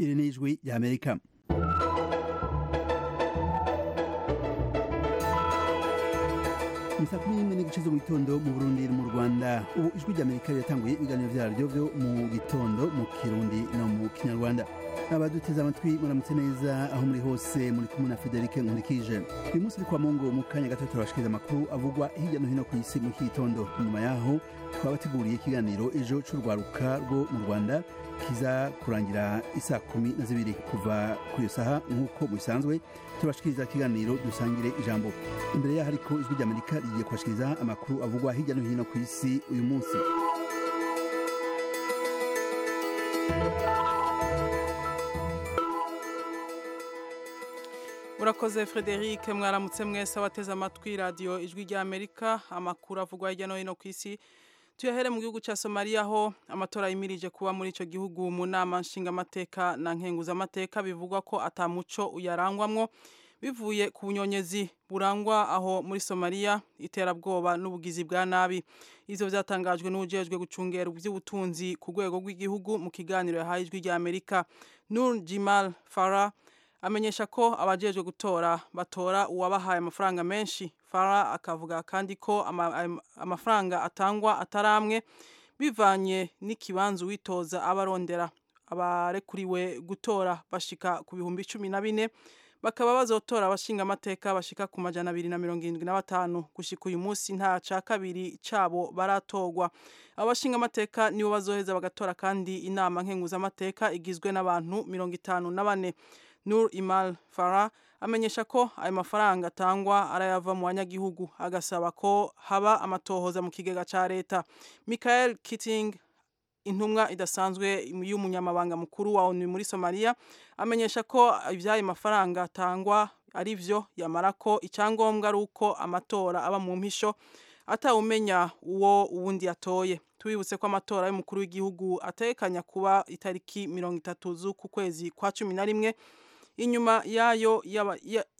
Iri ni ijwi ry'amerika ni saa kumi n'imwe n'igice zo mu gitondo mu burundi no mu rwanda ubu ijwi ry'amerika riratanguye ibiganiro byaryo byo mu gitondo mu kirundi no mu kinyarwanda abaduteze amatwi muramutse neza aho muri hose muri kumwe na federike nkurikije uyu munsi uri kwa mongo mu kanya gato turabashikiriza amakuru avugwa hirya no hino ku isi mu gitondo nyuma yaho twabateguriye ikiganiro ejo cy'urwaruka rwo mu rwanda kiza kurangira isaa kumi na zibiri kuva ku iyo saha nk'uko bisanzwe turabashikiriza ikiganiro dusangire ijambo imbere yaho ariko ijwi ry'amerika rigiye kubashikiriza amakuru avugwa hirya no hino ku isi uyu munsi urakoze frederic mwaramutse mwese abateze amatwi radiyo ijwi ry'amerika amakuru avugwa hirya no hino ku isi tuyahere mu gihugu cya somaliya aho amatora yimirije kuba muri icyo gihugu mu nama nshingamateka na nkenguzamateka bivugwa ko atamuco uyarangwamwo bivuye ku bunyonyezi burangwa aho muri somaliya iterabwoba n'ubugizi bwa nabi izo byatangajwe n'ujejwe gucungera iby'ubutunzi ku rwego rw'igihugu mu kiganiro yahaye ijwi ry'amerika nur jimal farah amenyesha ko abajejwe gutora batora uwabahaye amafaranga menshi fara akavuga kandi ko amafaranga atangwa atari amwe bivanye n'ikibanza uwitoza abarondera abarekuriwe gutora bashika ku bihumbi cumi na bine bakaba bazotora abashinga amateka bashika ku majana abiri na mirongo irindwi na batanu gushika uyu munsi nta ca kabiri cabo baratogwa abashinga amateka nibo bazoheza bagatora kandi inama nkenguzamateka igizwe n'abantu mirongo itanu na bane Nur Imal Farah amenyesha ko ayo mafaranga atangwa arayava mu banyagihugu agasaba ko haba amatohoza mu kigega ca leta Michael Kitting intumwa idasanzwe y'umunyamabanga mukuru wa ONU muri Somalia amenyesha ko ivyayo mafaranga atangwa ari vyo yamara ko icyangombwa ari uko amatora aba mu mpisho atawumenya uwo uwundi atoye tubibutse ko amatora y'umukuru w'igihugu atekanya kuba itariki mirongo itatu z'uku kwezi kwa cumi na rimwe inyuma yayo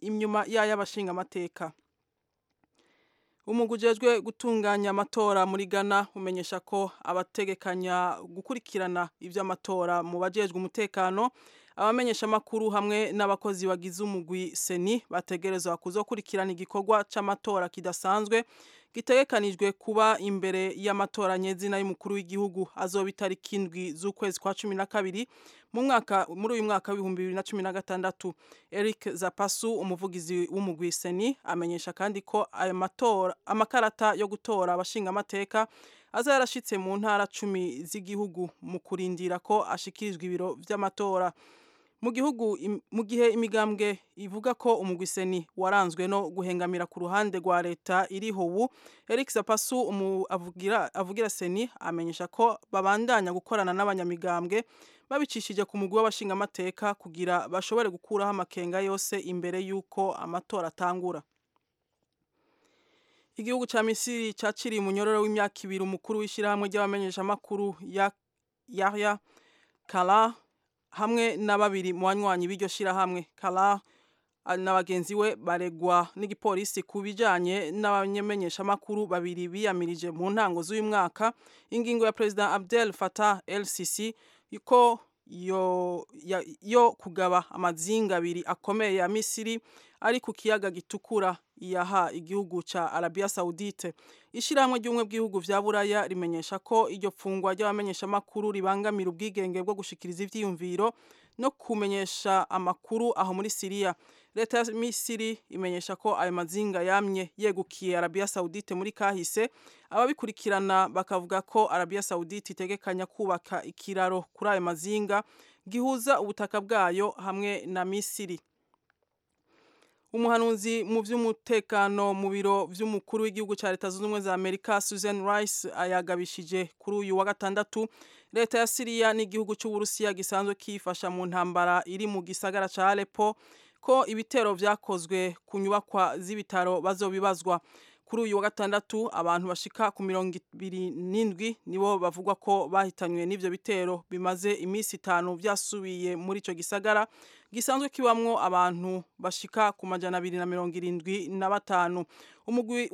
inyuma y'ay'abashinga amateka umugujejwe gutunganya amatora muri Ghana umenyesha ko abategekanya gukurikirana iby'amatora mu bajejwe umutekano abamenyesha amakuru hamwe n'abakozi bagize umugwi seni bategerezwa kuzokurikirana igikorwa c'amatora kidasanzwe gitegekanijwe kuba imbere y'amatora nyezina y'umukuru w'igihugu azoba itariki indwi z'ukwezi kwa cumi na kabiri mu mwaka muri uyu mwaka w'ibihumbi bibiri na cumi na gatandatu eric zapasu umuvugizi w'umugwi seni amenyesha kandi ko ayo matora amakarata yo gutora abashinga amateka aza yarashitse mu ntara cumi z'igihugu mu kurindira ko ashikirizwa ibiro vy'amatora mu gihugu mu gihe imigambwe ivuga ko umugwiseni waranzwe no guhengamira ku ruhande rwa leta iriho ubu Eric Zapasu avugira avugira seni amenyesha ko babandanya gukorana n'abanyamigambwe babicishije ku mugwi w'abashingamateka kugira bashobore gukuraho amakenga yose imbere y'uko amatora atangura igihugu cya misiri cyaciriye umunyororo w'imyaka ibiri umukuru w'ishyirahamwe ry'abamenyeshamakuru ya yahya kara hamwe na babiri mu banywanyi b'iryo shyirahamwe kara na bagenzi we baregwa n'igipolisi ku bijyanye n'abamenyeshamakuru babiri biyamirije mu ntango z'uyu mwaka ingingo ya perezida abdel fatah lcc ko yo, ya, yo kugaba amazinga abiri akomeye ya misiri ari ku kiyaga gitukura yaha igihugu ca Arabia Saudite ishiramwe ry'umwe bw'ihugu vya Buraya rimenyesha ko iryo fungwa ry'abamenyesha makuru ribangamira ubwigenge bwo gushikiriza ivyiyumviro no kumenyesha amakuru aho muri Syria leta ya Misiri imenyesha ko ayo mazinga yamye yegukiye Arabia Saudite muri kahise ababikurikirana bakavuga ko Arabia Saudite itegekanya kubaka ikiraro kuri ayo mazinga gihuza ubutaka bwayo hamwe na Misiri umuhanuzi mu by'umutekano mu biro by'umukuru w'igihugu cya leta zunze ubumwe za amerika susan rice ayagabishije kuri uyu wa gatandatu leta ya siriya n'igihugu cy'uburusiya gisanzwe kiyifasha mu ntambara iri mu gisagara cya alepo ko ibitero byakozwe ku nyubakwa z'ibitaro bazobibazwa kuri uyu wa gatandatu abantu bashika ku mirongo ibiri n'indwi nibo bavugwa ko bahitanywe n'ibyo bitero bimaze iminsi itanu byasubiye muri icyo gisagara gisanzwe kibamwo abantu bashika ku majana abiri na mirongo irindwi na batanu umugwi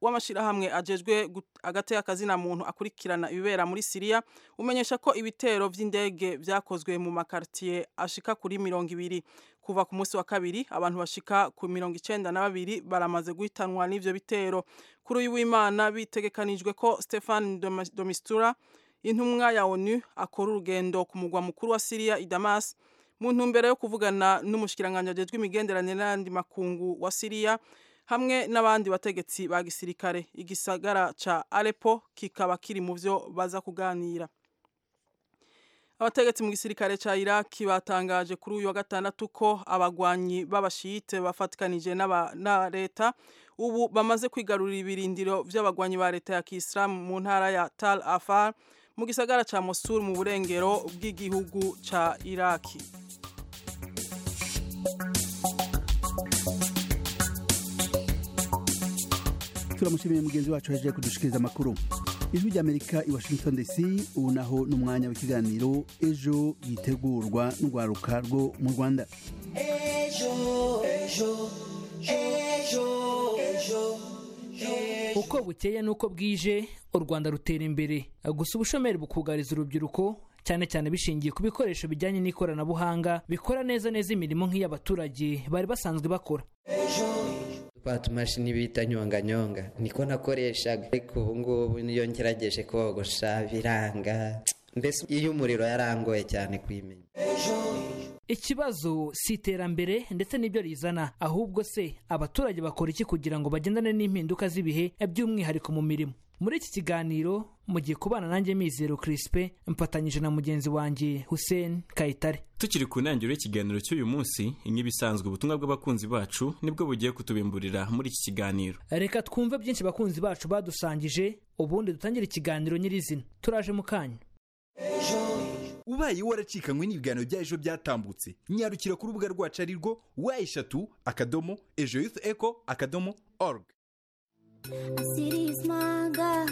w'amashirahamwe ajejwe gut- agateka akazina muntu akurikirana ibibera muri Siriya umenyesha ko ibitero vy'indege vyakozwe mu makartier ashika kuri mirongo ibiri kuva ku munsi wa kabiri abantu bashika ku mirongo icenda na babiri baramaze guhitanwa n'ivyo bitero kuri uyu w'imana bitegekanijwe ko Stefan Doma- Domistura intumwa ya ONU akora urugendo ku mugwa mukuru wa Syria i Damas mu ntumbero yo kuvugana n'umushikiranganje ajejwe imigenderanire n'andi makungu wa Syria hamwe n'abandi bategetsi ba gisirikare igisagara ca Aleppo kikaba kiri mu vyo baza kuganira Abategetsi mu gisirikare ca Iraq batangaje kuri uyu wa gatandatu ko abagwanyi b'abashiyite bafatikanije n'aba- na leta ubu bamaze kwigarurira ibirindiro vy'abagwanyi ba leta ya Kiislamu mu ntara ya Tal Afar mu gisagara ca Mosul mu burengero bw'igihugu ca Iraki. turamushimiye mugenzi wacu yaje kudushikiriza amakuru ijwi ry'amerika i washington dc ubu naho ni umwanya w'ikiganiro ejo yitegurwa n'urwaruka rwo mu rwanda uko bukeye n'uko bwije u rwanda rutera imbere gusa ubushomeri bukugariza urubyiruko cyane cyane bishingiye ku bikoresho bijyanye n'ikoranabuhanga bikora neza neza imirimo nk'iy'abaturage bari basanzwe bakora twa tumashini bita nyonganyonga niko nakoreshaga ariko ubu ngubu niyo ngerageje kogosha biranga mbese iyo umuriro yarangoye cyane kuyimenya ikibazo si iterambere ndetse n'ibyo rizana ahubwo se abaturage bakora iki kugira ngo bagendane n'impinduka z'ibihe by'umwihariko mu mirimo muri iki kiganiro mugiye kubana nanjye mizero Crispin mfatanyije na mugenzi wanjye Hussein Kayitare tukiri ku ntangiriro y'ikiganiro cy'uyu munsi nk'ibisanzwe ubutumwa bw'abakunzi bacu nibwo bugiye kutubimburira muri iki kiganiro reka twumve byinshi bakunzi bacu badusangije ubundi dutangire ikiganiro nyirizina turaje mu kanya ubaye waracikanywe n'ibiganiro bya ejo byatambutse nyarukira ku rubuga rwacu ari rwo wa eshatu akadomo ejo yufu eko akadomo org City's my girl,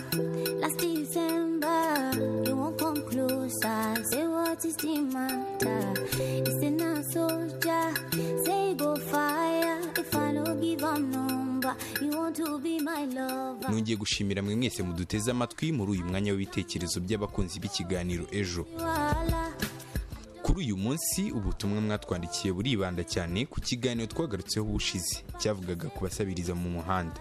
last December. You won't come closer, say what is the matter. It's in a soldier, say go fire. If I don't give a number, you want to be my lover. nongeye gushimira mwe mwese muduteze amatwi muri uyu mwanya w'ibitekerezo by'abakunzi b'ikiganiro ejo Voila. kuri uyu munsi ubutumwa mwatwandikiye buribanda cyane ku kiganiro twagarutseho ubushize cyavugaga ku basabiriza mu muhanda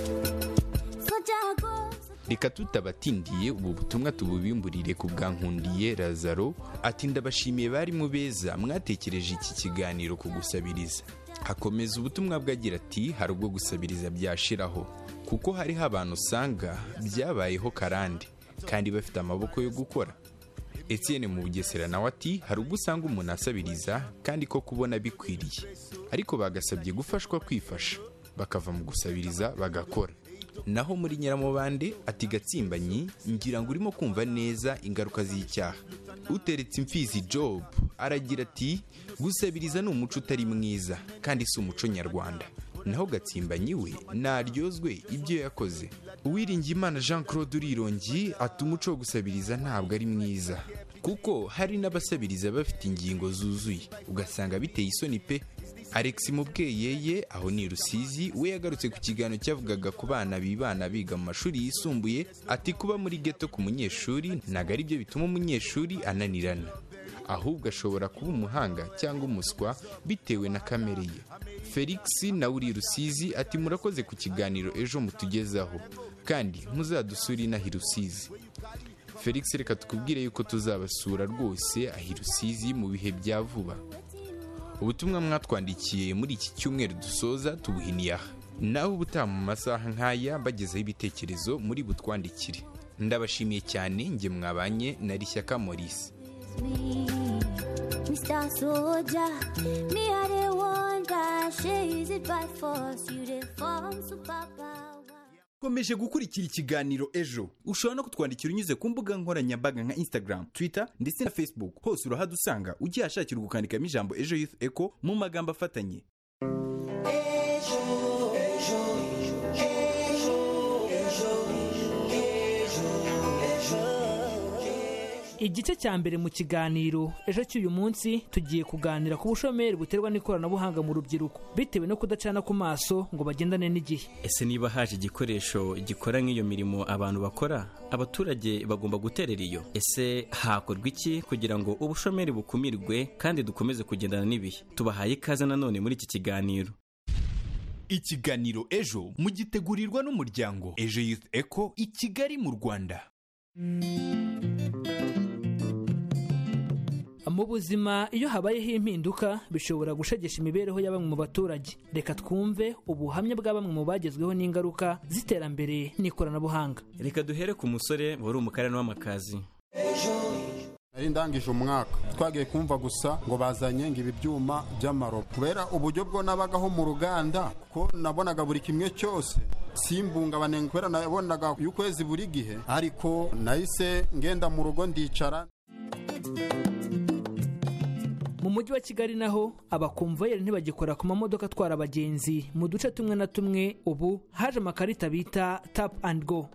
Soldier go, reka tutabatindiye ubu butumwa tububimburire ku bwa nkundiye razaro ati ndabashimiye bari mu beza mwatekereje iki kiganiro ku gusabiriza hakomeza ubutumwa bwe agira ati hari ubwo gusabiriza byashiraho kuko hariho abantu usanga byabayeho karande kandi bafite amaboko yo gukora Etienne mu bugesera nawe ati hari ubwo usanga umuntu asabiriza kandi ko kubona bikwiriye ariko bagasabye gufashwa kwifasha bakava mu gusabiriza bagakora naho muri nyiramubande ati gatsimbanyi ngira ngo urimo kumva neza ingaruka z'icyaha uteretse imfizi job aragira ati gusabiriza ni umuco utari mwiza kandi si umuco nyarwanda naho gatsimbanyi we naryozwe ibyo yakoze uwiringiyimana jean claude urirongi ati umuco wo gusabiriza ntabwo ari mwiza kuko hari n'abasabiriza bafite ingingo zuzuye ugasanga biteye isoni pe alex mubweyeye aho ni rusizi we yagarutse ku kiganiro cyavugaga ku bana bibana biga mu mashuri yisumbuye ati kuba muri geto ku munyeshuri ntabwo ari byo bituma umunyeshuri ananirana ahubwo ashobora kuba umuhanga cyangwa umuswa bitewe na kamere ye felix nawe uri rusizi ati murakoze ku kiganiro ejo mutugezaho kandi muzadusure inaha i rusizi felix reka tukubwire yuko tuzabasura rwose aho i rusizi mu bihe bya vuba ubutumwa mwatwandikiye muri iki cyumweru dusoza tubuhiniye aha nawe ubutaha mu masaha nk'aya bagezeho ibitekerezo muri butwandikire ndabashimiye cyane njye mwabanye na rishyaka maurice me. Mr. Soldier, me I dey wonder, she is it by force? You dey form superpower. komeje gukurikira ikiganiro ejo ushobora no kutwandikira unyuze ku mbuga nkoranyambaga nka instagram twitter ndetse na facebook hose urahadusanga ukihashakira ukandikamo ijambo ejo youth echo mu magambo afatanye igice cya mbere mu kiganiro ejo cy'uyu munsi tugiye kuganira ku bushomeri buterwa n'ikoranabuhanga mu rubyiruko bitewe no kudacana ku maso ngo bagendane n'igihe ese niba haje igikoresho gikora nk'iyo mirimo abantu bakora abaturage bagomba guterera iyo ese hakorwa iki kugira ngo ubushomeri bukumirwe kandi dukomeze kugendana n'ibihe tubahaye ikaze nanone muri iki kiganiro ikiganiro ejo mugitegurirwa n'umuryango ejo youth eco i kigali mu rwanda mu buzima iyo habayeho impinduka bishobora gushegesha imibereho ya bamwe mu baturage reka twumve ubuhamya bwa bamwe mu bagezweho n'ingaruka z'iterambere n'ikoranabuhanga reka duhere ku musore wari umukarani w'amakazi nari ndangije umwaka twagiye kumva gusa ngo bazanye ngo ibi byuma by'amaro kubera uburyo bwo nabagaho mu ruganda kuko nabonaga buri kimwe cyose simbungabane kubera nabonaga y'ukwezi buri gihe ariko nahise ngenda mu rugo ndicara mu mujyi wa kigali naho abakomvayeri ntibagikora ku mamodoka atwara abagenzi mu duce tumwe na tumwe ubu haje amakarita bita tapu andi go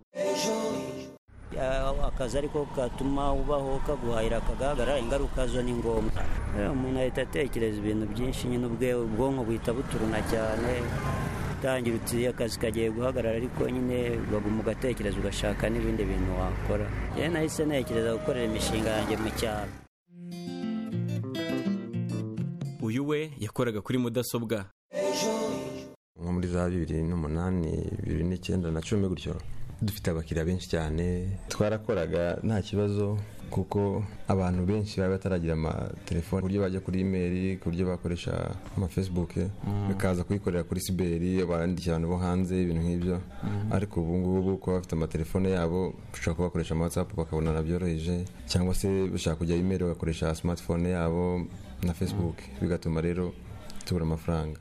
akazi ariko gatuma ubaho kaguhahira kagaragara ingaruka zo ni ngombwa Eh, umuntu ahita atekereza ibintu byinshi nyine ubwe ubwonko buhita buturuna cyane utangira uti akazi kagiye guhagarara ariko nyine baguma ugatekereza ugashaka n'ibindi bintu wakora rero nahise ntekereza gukorera imishinga yanjye mu cyaro uyu we yakoraga kuri mudasobwa nko muri za bibiri n'umunani bibiri n'icyenda na cumi gutyo dufite abakiriya benshi cyane twarakoraga nta kibazo kuko abantu benshi baba bataragira amatelefone ku buryo bajya kuri imeri ku buryo bakoresha amafesibuke bakaza kuyikorera kuri siberi abandikira abantu bo hanze ibintu nk'ibyo ariko ubu ngubu kuba bafite amatelefone yabo bashobora kuba bakoresha amatsapu bakabonana byoroheje cyangwa se bashaka kujya imeri bagakoresha simatifone yabo na fesibuke bigatuma rero tubura amafaranga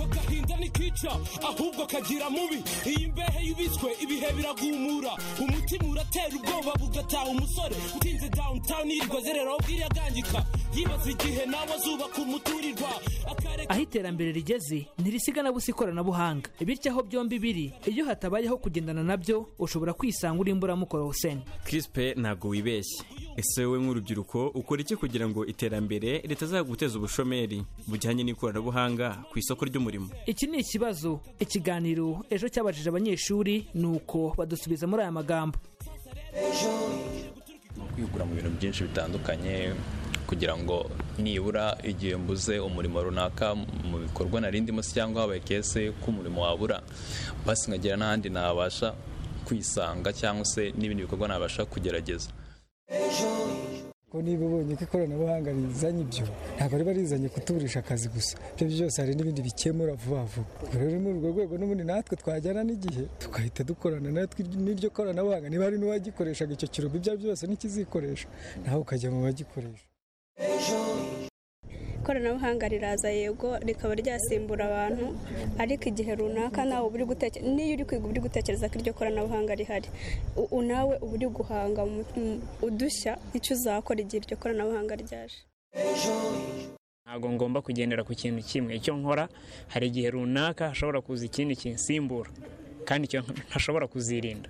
agahinda ntikica ahubwo kagira mubi iyi mbehe yubitswe ibihe biragumura umutima uratera ubwoba bugataha umusore utinze downtown yirirwa azerera ubwira agangika yibaza igihe nawe azubaka umuturirwa akareka aho iterambere rigeze ntirisiga na busa ikoranabuhanga bityo aho byombi biri iyo hatabayeho kugendana nabyo ushobora kwisanga uri imburamukoro huseni kirisipe ntabwo wibeshye ese wowe nk'urubyiruko ukora iki kugira ngo iterambere ritazaguteza ubushomeri bujyanye n'ikoranabuhanga ku isoko ry'umurimo iki ni ikibazo ikiganiro ejo cyabajije abanyeshuri ni uko badusubiza muri aya magambo ni ukwihugura mu bintu byinshi bitandukanye kugira ngo nibura igihe mbuze umurimo runaka mu bikorwa narindimo se cyangwa habaye kese ko umurimo wabura basi nkagira n'ahandi nabasha kwisanga cyangwa se n'ibindi bikorwa nabasha kugerageza ko niba ubonye ko ikoranabuhanga rizanye ibyo ntabwo riba rizanye kutuburisha akazi gusa ibyo byose hari n'ibindi bikemura vuba vuba ubwo rero ni urwo rwego n'ubundi natwe twajyana n'igihe tugahita dukorana natwe n'iryo koranabuhanga niba hari n'uwagikoreshaga icyo kirombe ibyo ari byo byose ntikizikoresha nawe ukajya mu bagikoresha ikoranabuhanga riraza yego rikaba ryasimbura abantu ariko igihe runaka nawe uba uri gutekereza niyo uri kwiga uba uri gutekereza ko iryo koranabuhanga rihari U- u- nawe uba uri guhanga mu- mu- udushya icyo uzakora igihe iryo koranabuhanga ryaje ntabwo ngomba kugendera ku kintu kimwe icyo nkora hari igihe runaka hashobora kuza ikindi kinsimbura kandi icyo ntashobora kuzirinda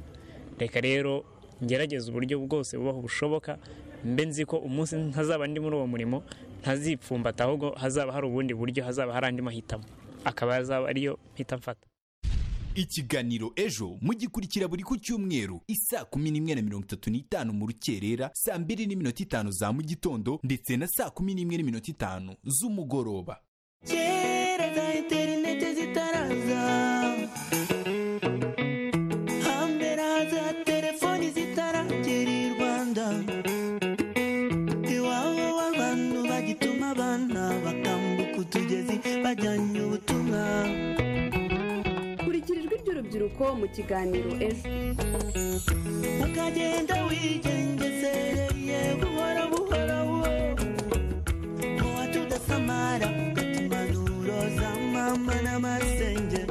reka rero ngerageze uburyo bwose bubaho bushoboka mbe nzi ko umunsi ntazaba ndi muri uwo murimo ntazipfumbata ahubwo hazaba hari ubundi buryo hazaba hari andi mahitamo akaba yazaba ariyo mpita mfata ikiganiro ejo mugikurikira buri ku cyumweru isaa kumi n'imwe na mirongo itatu n'itanu mu rukerera saa mbiri n'iminota itanu za mu gitondo ndetse na saa kumi n'imwe n'iminota itanu z'umugoroba kera za interineti zitaraza hambere haza telefoni zitaragera i rwanda iwabo w'abantu bagituma abana bakambuka utugezi bajyanye ubutumwa kurikira ijwi ry'urubyiruko mu kiganiro ejo ukagenda wigengesereye buhoro buhoro muwa tudasamara ugatumana uroza mama n'amasenge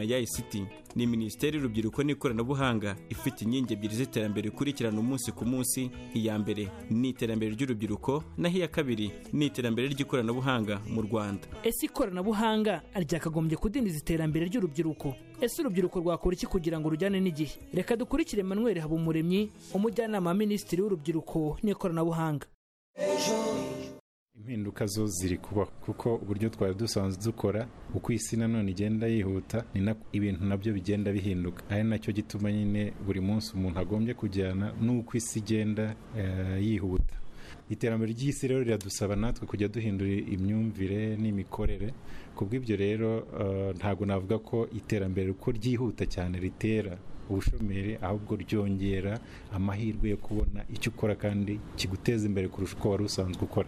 ya ICT ni minisiteri y'urubyiruko n'ikoranabuhanga ifite inkingi ebyiri z'iterambere ikurikirana umunsi ku munsi iya mbere ni iterambere ry'urubyiruko naho iya kabiri ni iterambere ry'ikoranabuhanga mu rwanda ese ikoranabuhanga ryakagombye kudindiza iterambere ry'urubyiruko ese urubyiruko rwakora iki kugira ngo rujyane n'igihe reka dukurikire manuel habumuremyi umujyanama wa minisitiri w'urubyiruko n'ikoranabuhanga impinduka zo ziri kubaho kuko uburyo twari dusanzwe dukora uko isi nanone igenda yihuta ni nako ibintu nabyo bigenda bihinduka ari nacyo gituma nyine buri munsi umuntu agombye kujyana n'uko isi igenda eh, yihuta iterambere ry'isi rero riradusaba natwe kujya duhindura imyumvire n'imikorere kubw'ibyo rero eh, ntabwo navuga ko iterambere uko ryihuta cyane ritera ubushomeri ahubwo ryongera amahirwe yo kubona icyo ukora kandi kiguteza imbere kurusha uko wari usanzwe ukora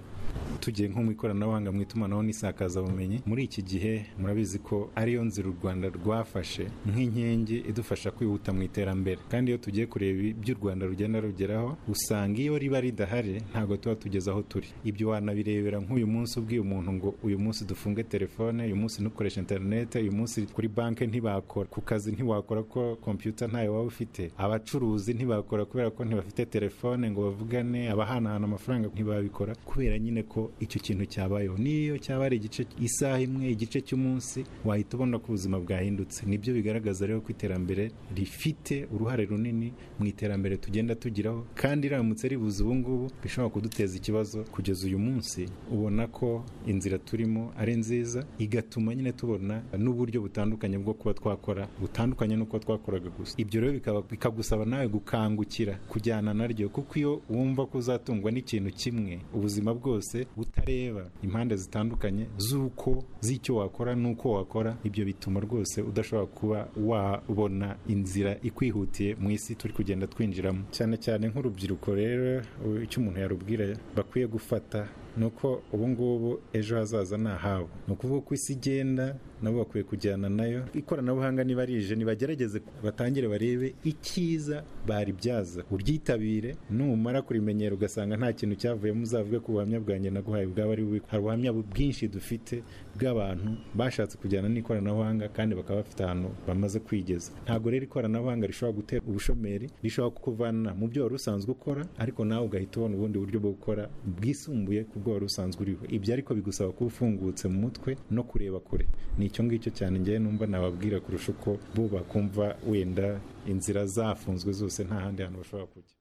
tugiye nko mu ikoranabuhanga mu itumanaho n'isakazabumenyi muri iki gihe murabizi ko ariyo nzira u rwanda rwafashe nk'inkingi idufasha kwihuta mu iterambere kandi iyo tugiye kureba ibyo u rwanda rugenda rugeraho usanga iyo riba ridahari ntabwo tuba tugeze aho turi ibyo wanabirebera nk'uyu munsi ubwiye umuntu ngo uyu munsi dufunge telefone uyu munsi ntukoreshe interinete uyu munsi kuri banki ntibakora ku kazi ntiwakora ko kompiyuta ntayo waba ufite abacuruzi ntibakora kubera ko ntibafite telefone ngo bavugane abahanahana amafaranga ntibabikora kubera nyine ko icyo kintu cyabayeho n'iyo cyaba ari igice isaha imwe igice cy'umunsi wahita ubona ko ubuzima bwahindutse nibyo bigaragaza rero ko iterambere rifite uruhare runini mu iterambere tugenda tugiraho kandi riramutse ribuze ubu ngubu bishobora kuduteza ikibazo kugeza uyu munsi ubona ko inzira turimo ari nziza igatuma nyine tubona n'uburyo butandukanye bwo kuba twakora butandukanye n'uko twakoraga gusa ibyo rero bikaba- bikagusaba nawe gukangukira kujyana naryo kuko iyo wumva ko uzatungwa n'ikintu kimwe ubuzima bwose utareba impande zitandukanye z'uko z'icyo wakora n'uko wakora ibyo bituma rwose udashobora kuba wabona inzira ikwihutiye mu isi turi kugenda twinjiramo cyane cyane nk'urubyiruko rero u- icyo umuntu yarubwira bakwiye gufata ni uko ubu ngubu ejo hazaza ni ahabo ni ukuvuga uko isi igenda nabo bakwiye kujyana nayo ikoranabuhanga niba rije nibagerageze batangire barebe icyiza baribyaza uryitabire numara kurimenyera ugasanga nta kintu cyavuyemo uzavuge ko ubuhamya bwanjye naguhaye bwaba ari bubi hari ubuhamya bwinshi dufite bw'abantu bashatse kujyana n'ikoranabuhanga kandi bakaba bafite ahantu bamaze kwigeza ntabwo rero ikoranabuhanga rishobora gutera ubushomeri rishobora kukuvana mu byo wari usanzwe ukora ariko nawe ugahita ubona ubundi buryo bwo gukora bwisumbuye ku bwo wari usanzwe uriho ibyo ariko bigusaba kuba ufungutse mu mutwe no kureba kure ni icyo ngicyo cyane ngewe numva nababwira kurusha uko bo bakumva wenda inzira zafunzwe zose nta handi hantu bashobora kujya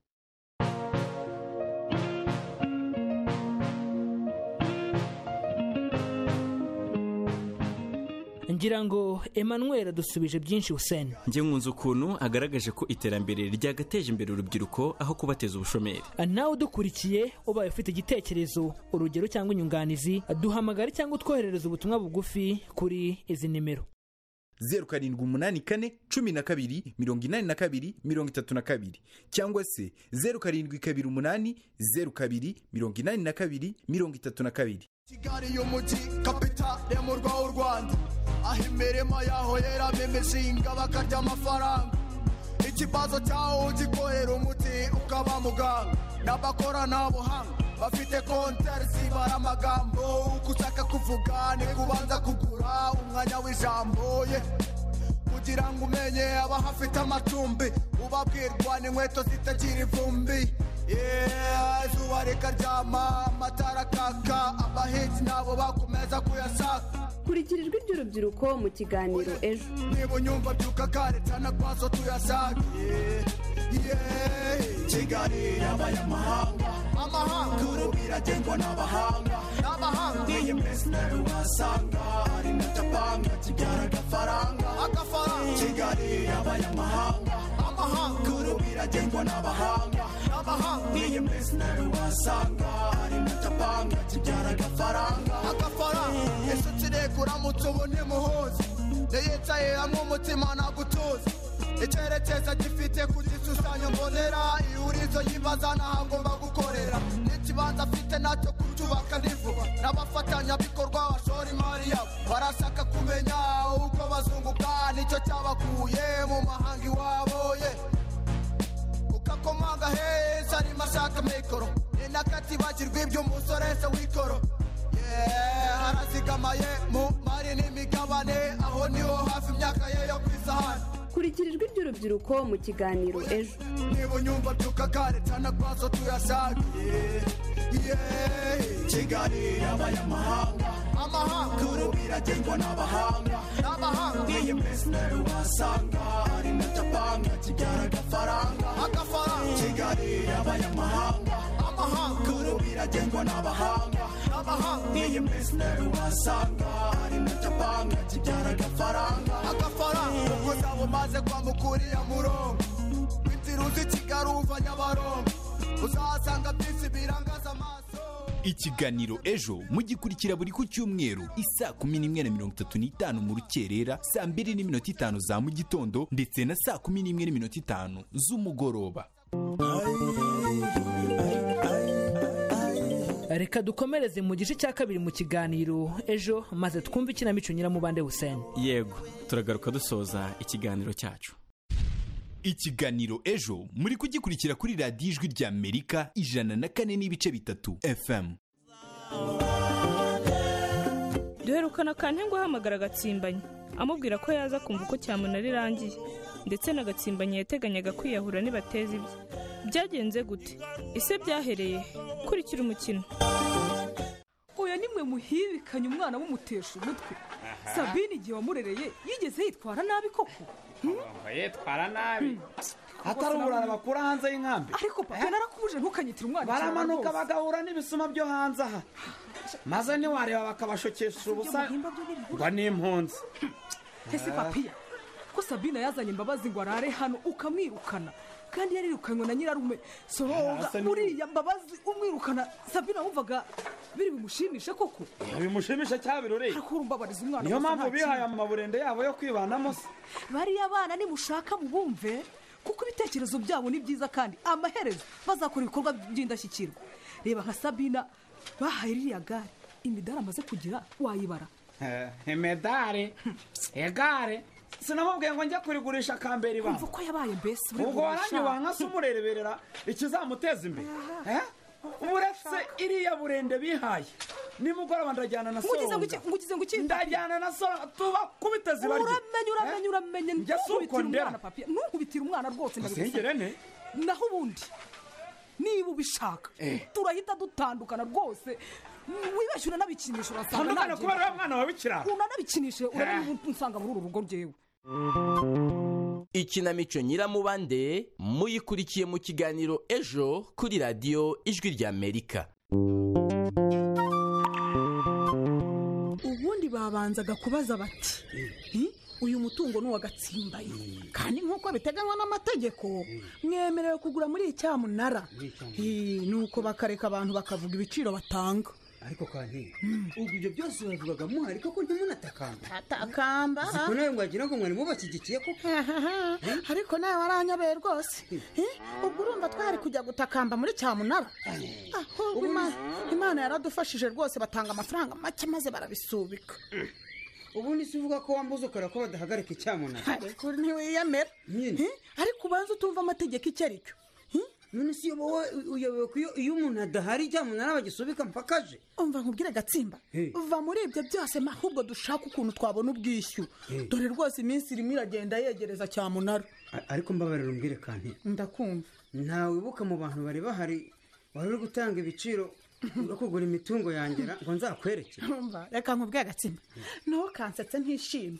ngira ngo emmanuel adusubije byinshi hussein njye nkunze ukuntu agaragaje ko iterambere ryagateje imbere urubyiruko aho kubateza ubushomeri nawe udukurikiye ubaye ufite igitekerezo urugero cyangwa inyunganizi duhamagare cyangwa utwoherereze ubutumwa bugufi kuri izi nimero zeru karindwi umunani kane cumi na kabiri mirongo inani na kabiri mirongo itatu na kabiri cyangwa se zeru karindwi kabiri umunani zeru kabiri mirongo inani na kabiri mirongo itatu na kabiri kigali y'umujyi kapitale y'umurwa w'u rwanda aho imirima yaho yeramo imishinga bakarya amafaranga ikibazo cyaho ugikorera umuti ukaba muganga n'abakoranabuhanga bafite kontari zibara amagambo uko ushaka kuvuga ni kubanza kugura umwanya w'ijambo ye kugira ngo umenye abahafite amacumbi ubabwirwa n'inkweto zitagira ivumbi Yeah, izuba rikaryama amatara akaka abahinzi nabo bakomeza kuyashaka kurikira ijwi ry'urubyiruko mu kiganiro ejo niba unyumva byuka kare cyane kwazo tuyasage Yeah, kigali y'abanyamahanga amahanga ubu biragengwa n'abahanga n'abahanga iyi minsi nawe wasanga ari na japanga kibyara agafaranga agafaranga kigali y'abanyamahanga amahanga ubu biragengwa n'abahanga n'abahanga iyi minsi nawe wasanga ari na japanga kibyara agafaranga agafaranga inshuti reka uramutse ubona imuhuza niyicaye hamwe umutima nagutuza icyerekezo gifite ku gishushanyo mbonera ihurizo yibaza n'aho agomba gukorera n'ikibanza afite nacyo kucyubaka ni vuba n'abafatanyabikorwa bashora imari yabo barashaka kumenya uko bazunguka nicyo cyabakuye mu mahanga iwabo ye ukakomanga heza arimo ashaka mikoro ni nakatibagirwa iby'umusoreshe w'ikoro harazigamaye mu mari n'imigabane aho niho hafi imyaka ye yo ku amahane kurikira ijwi ry'urubyiruko mu kiganiro ejo niba unyumva byuka kare tanakwazo tuyasagiye yeee kigali yabaye amahanga amahanga kuru biragengwa n'abahanga n'abahanga iyi minsi nawe wasanga ari na japanga kibyara agafaranga agafaranga kigali yabaye amahanga amahanga kuru biragengwa n'abahanga n'abahanga iyi minsi nawe wasanga ari na japanga kibyara agafaranga agafaranga kuko zaba umaze kwamukuriya murongo inzira uzi kigali uva nyabarongo uzahasanga byinshi birangaza amaso ikiganiro ejo mugikurikira buri ku cyumweru isaa kumi n'imwe na mirongo itatu n'itanu mu rukerera saa mbiri n'iminota itanu za mu gitondo ndetse na saa kumi n'imwe n'iminota itanu z'umugoroba reka dukomereze mu gice cya kabiri mu kiganiro ejo maze twumve ikinamico nyiramubande huseni yego turagaruka dusoza ikiganiro cyacu ikiganiro ejo muri kugikurikira kuri radiyo ijwi rya amerika ijana na kane n'ibice bitatu fm duherukana kante ngo ahamagara agatsimbanyi amubwira ko yaza kumva uko cyamunara rirangiye ndetse n'agatsimbanyi yateganyaga kwiyahura nibateza ibye byagenze gute ese byahereye he? kurikira umukino oya nimwe muhibikanye umwana w'umutesha umutwe sabine igihe wamurereye yigeze yitwara nabi koko yitwara nabi atari uburara bakura hanze y'inkambi ariko papa narakubuje ntukanyitire umwana cyane baramanuka rwose. bagahura n'ibisuma byo hanze aha maze ntiwareba bakabashukisha ubusa ngo ni impunzi ese papiya ko sabine yazanye imbabazi ngo arare hano ukamwirukana kandi yarirukanywe na nyirarume soronga Asa ni- uriya mbabazi umwirukana sabine wumvaga biri bimushimishe koko bimushimisha cyaba birori urumbabariza umwana niyo gusa nta mpamvu bihaye kindi. amaburende yabo yo kwibanamo se bariya bana nimushaka mubumve kuko ibitekerezo byabo ni byiza kandi amaherezo bazakora ibikorwa by'indashyikirwa reba nka sabina bahaye ririya gare imidari amaze kugira wayibara Eh, imidari egare sinamubwiye ngo njya kurigurisha akambera ibanga kumva uko yabaye mbese ubwo waranyubaha nka se umurereberera ikizamuteza imbere Eh? uretse iriya burende bihaye nimugoroba ndajyana na Ngugize soronga ngo iki- ngugize ngo iki- ndajyana na soronga tubakubite zibarye uramenye uramenye uramenye Njya si uko ntukubitire ndera. umwana papiye ntukubitire umwana rwose ndabigusaba. Uzengere ne. naho ubundi niba ubishaka Eh. turahita dutandukana rwose wibashyura n'abikinisho urasanga Tandukana nagiye. kubera uriya mwana wawe w'ikirara. unanabikinishe urabona Eh. ubu nsanga muri uru rugo ryewe ikinamico nyiramubande muyikurikiye mu kiganiro ejo kuri radiyo ijwi ry'amerika ubundi babanzaga kubaza bati "Hmm, uyu mutungo ni uwagatsimbaye kandi nk'uko biteganywa n'amategeko mwemerewe kugura muri icyamunara Eh, nuko bakareka abantu bakavuga ibiciro batanga ariko kandi ubwo ibyo byose babivugaga muhari koko ntimunatakamba atakamba siko nawe ngo wagira ngo mwari mubashyigikiye koko Ahaha, ariko nawe waranyobewe rwose Eh, ubwo urumva twari kujya gutakamba muri cyamunara ahubwo Ima- imana yaradufashije rwose batanga amafaranga make maze barabisubika ubundi si uvuga ko wambuze ukora ko badahagarika icyamunara ariko ntiwiyemera Eh, ariko ubanza utumva amategeko icyo ari cyo none si uyobowe uyobowe ko iyo- iyo umuntu adahari icyamunara bagisubika mpaka aje umva nkubwire gatsimba Hey. va muri ibyo byose ma ahubwo dushaka ukuntu twabona ubwishyu Hey. dore rwose iminsi irimo iragenda yegereza cyamunara A- ariko mbabarira umbwire kandi ndakumva ntawe wibuka mu bantu bari bahari wari uri gutanga ibiciro no kugura imitungo yangera ngo nzakwereke Urumva, reka nkubwire agatsimba naho kansetse ntishimye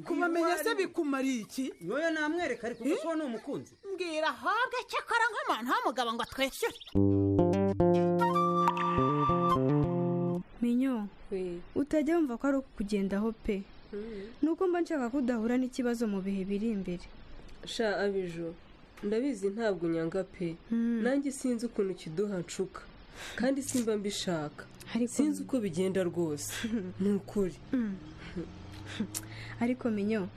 kumamenya se bikumariye iki ntoya namwereka ariko ubwo uba ni umukunzi mbwira ahobwe cyakora nk'abantu h'umugabo ngo atwishyure minyo utajya wumva ko ari ukukugendaho pe nuko mba nshaka ko udahura n'ikibazo mu bihe biri imbere sha abijo ndabizi ntabwo unyanga pe nanjye sinzi ukuntu kiduha nshuka kandi simba mbishaka sinzi uko bigenda rwose ni ukuri ariko minyo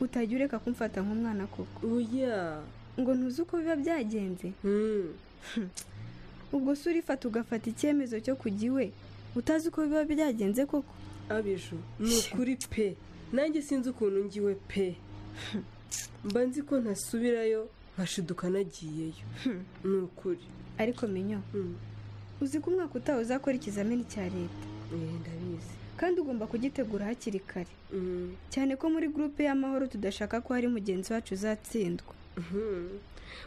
utajya ureka kumfata nk'umwana koko oya ngo ntuzi uko biba byagenze ubwo se urifata ugafata icyemezo cyo kujya iwe utazi uko biba byagenze koko abijo ni ukuri pe nanjye sinzi ukuntu ngiwe pe mba nzi ko ntasubirayo nkashiduka nagiyeyo ni ukuri ariko minyo uzi ko umwaka utaha uzakora ikizamini cya leta Eh, ndabizi kandi ugomba kugitegura hakiri kare cyane ko muri gurupe y'amahoro tudashaka ko hari mugenzi wacu uzatsindwa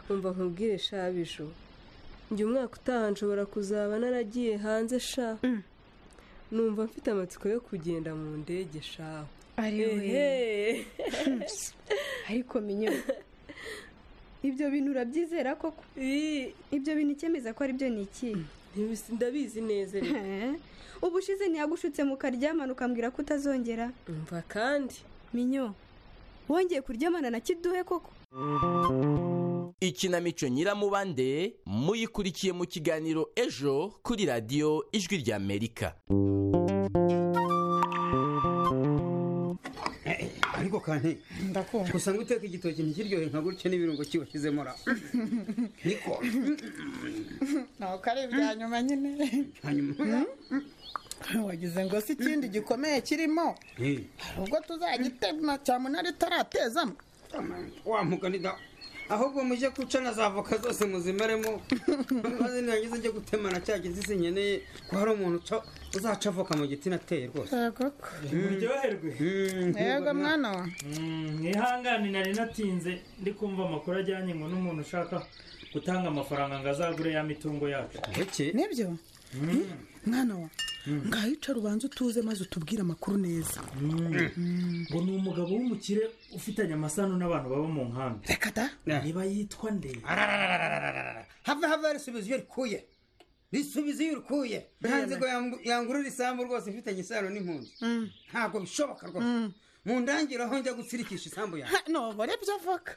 umva nkubwire shabijo njye umwaka utaha nshobora kuzaba naragiye hanze sha numva mfite amatsiko yo kugenda mu ndege sha ari we ariko minyo ibyo bintu urabyizera koko ibyo bintu icyemeza ko ari byo ni iki ndabizi neza rero ubushize ntiyagushutse mu karyamana ukambwira ko utazongera mva kandi minyo wongeye kuryamana na kiduhe koko ikinamico nyiramubande muyikurikiye mu kiganiro ejo kuri radiyo ijwi ry'amerika ariko kandi ndakumva usanga uteka igitoki ntikiryohe nka gutya n'ibirungo kiba kishyizemo ra niko ntabwo ari ibya nyuma nyine wagize ngo si ikindi gikomeye kirimo Eh, hari ubwo tuzagitema cyamunara itaratezamo wa mugani da ahubwo mujye guca na za voka zose muzimeremo maze nirangiza njye gutemana cya giti sinkeneye ko hari umuntu uca- uzaca avoka mu giti nateye rwose yego ko uryoherwe yego mwana wa mwihangane nari natinze ndi kumva amakuru ajyanye ngo n'umuntu ushaka gutanga amafaranga ngo azagure ya mitungo yacu nibyo mwana wa ngaho icara ubanza utuze maze utubwire amakuru neza ngo ni umugabo w'umukire ufitanye amasano n'abantu baba mu nkambi reka da niba yitwa nde have have risubiza iyo rikuye risubiza iyo rikuye nta nzigo yangu- yangurura isambu rwose ifitanye isano n'impunzi ntabwo bishoboka rwose mu ndangiro aho njya gutsirikisha isambu yawe ntobore by'avoka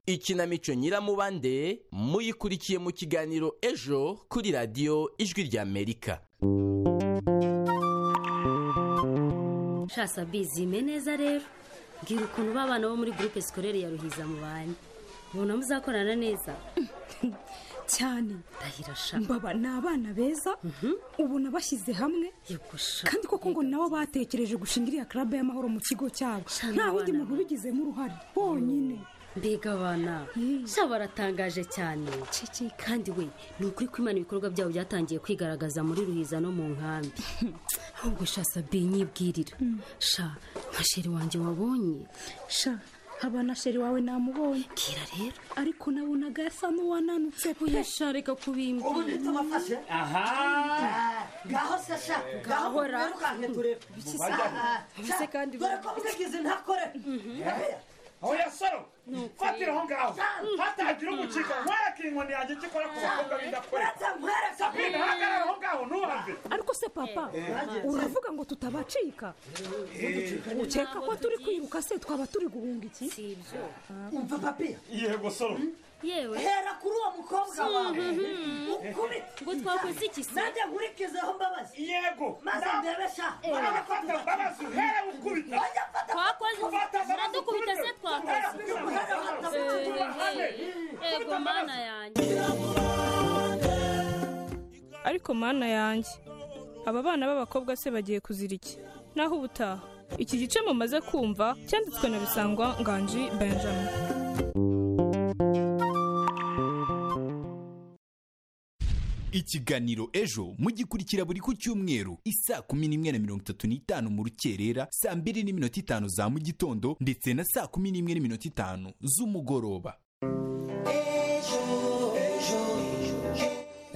ikinamico nyiramubande muyikurikiye mu kiganiro ejo kuri radiyo ijwi ry'amerika shasa bizime neza rero mbwira ukuntu ba bana bo muri gurupe sikorere ya ruhiza mubanye mubona muzakorana neza cyane ndahira sha mbaba ni abana beza ubona bashyize hamwe kandi koko ngo nabo batekereje gushinga iriya club y'amahoro mu kigo cyabo nta wundi muntu ubigizemo uruhare bonyine mbega abana sha baratangaje cyane kandi we ni ukuri ko imana ibikorwa byabo byatangiye kwigaragaza muri ruhiza no mu nkambi ahubwo sha sabi nyibwirira sha nka sheri wanjye wabonye sha abana sheri wawe namubonye bwira rero ariko nabonaga asa n'uwananutse pe sha reka kubimba ubu tumafashe aha ngaho se sha ngaho Ngaho ra. mwirukanke turebe Biki se? Biki se kandi dore ko mwagize ntakore oya saro fatira aho ngaho hatagira umucika nkwereke inkoni yanjye icyo ikora ku bakobwa Uretse nkwereke. bidakoreka sabine hagarara aho ngaho ntuhave ariko se papa uravuga ngo tutabacika ukeka ko turi kwiruka se twaba turi guhunga iki si ibyo umva papiya yego saro yewe hera kuri uwo mukobwa wawe ukubite ngo twakoze iki se nanjye nkurikizeho mbabazi yego maze ndebe sha urabona ko mbabazi hera ukubita twakoze muradukubita se twakoze ego mana yanjye ariko mana yanjye aba bana b'abakobwa se bagiye kuzira iki naho ubutaha iki gice mumaze kumva cyanditswe na bisangwa nganji benjamin ikiganiro ejo mugikurikira buri ku cyumweru isaa kumi n'imwe na mirongo itatu n'itanu mu rukerera saa mbiri n'iminota itanu za mu gitondo ndetse na saa kumi n'imwe n'iminota itanu z'umugoroba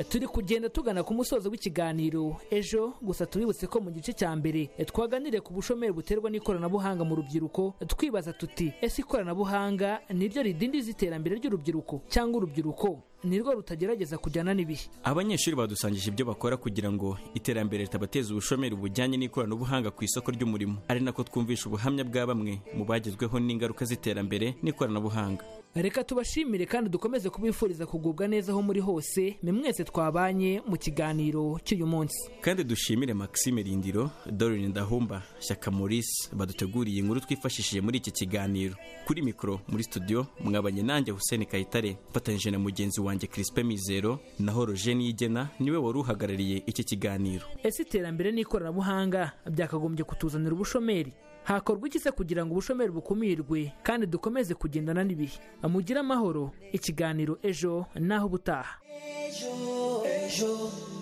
turi kugenda tugana ku musozo w'ikiganiro ejo gusa tubibutse ko mu gice cya mbere twaganiriye ku bushomeri buterwa n'ikoranabuhanga mu rubyiruko twibaza tuti ese ikoranabuhanga niryo ridindiza iterambere ry'urubyiruko cyangwa urubyiruko nirwo rutagerageza kujyana n'ibihe abanyeshuri badusangije ibyo bakora kugira ngo iterambere ritabateza ubushomeri bujyanye n'ikoranabuhanga ku isoko ry'umurimo ari nako twumvisha ubuhamya bwa bamwe mu bagezweho n'ingaruka z'iterambere n'ikoranabuhanga reka tubashimire kandi dukomeze kubifuriza kugubwa neza aho muri hose mwe mwese twabanye mu kiganiro cy'uyu munsi kandi dushimire maxime rindiro dorine ndahumba shyaka maurice baduteguriye inkuru twifashishije muri iki kiganiro kuri mikoro muri studio mwabanye nanjye hussein kayitare mfatanyije na mugenzi wanjye crispe mizero naho roger niyigena niwe wari uhagarariye iki kiganiro ese iterambere n'ikoranabuhanga byakagombye kutuzanira ubushomeri hakorwa iki se kugira ngo ubushomeri bukumirwe kandi dukomeze kugendana n'ibihe mugire amahoro ikiganiro ejo n'aho ubutaha ejo ejo